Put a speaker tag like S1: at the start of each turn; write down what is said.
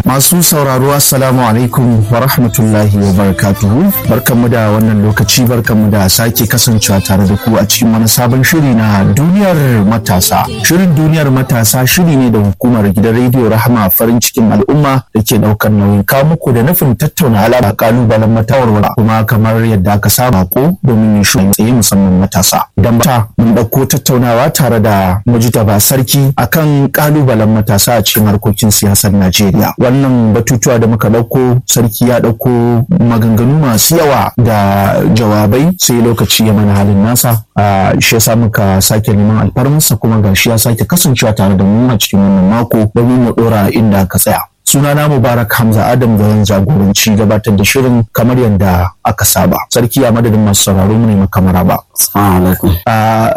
S1: Masu sauraro Assalamu alaikum wa rahmatullahi wa barakatuhu. Barkanmu da wannan lokaci barkanmu da sake kasancewa tare da ku a cikin wani sabon shiri na duniyar matasa. Shirin duniyar matasa shiri ne da hukumar gidan rediyo Rahama farin cikin al'umma da ke daukar nauyin kawo muku da nufin tattauna alaƙa kalubalen matawarwara kuma kamar yadda aka saba ko domin yin shi tsaye musamman matasa. Idan ba mun ɗauko tattaunawa tare da Mujitaba Sarki akan kalubalen matasa a cikin harkokin siyasar Najeriya. Wannan batutuwa da muka ɗauko sarki ya ɗauko maganganu masu yawa da jawabai sai lokaci ya mana halin nasa. Shi yasa muka sake neman alfarmarsa kuma gashi ya sake kasancewa tare da mu a cikin wannan mako domin mu ɗora inda ka tsaya. sunana mubarak hamza adam da zan jagoranci gabatar da shirin kamar yadda aka saba sarki a madadin masu sauraro mu ne makamara ba
S2: Assalamu alaikum.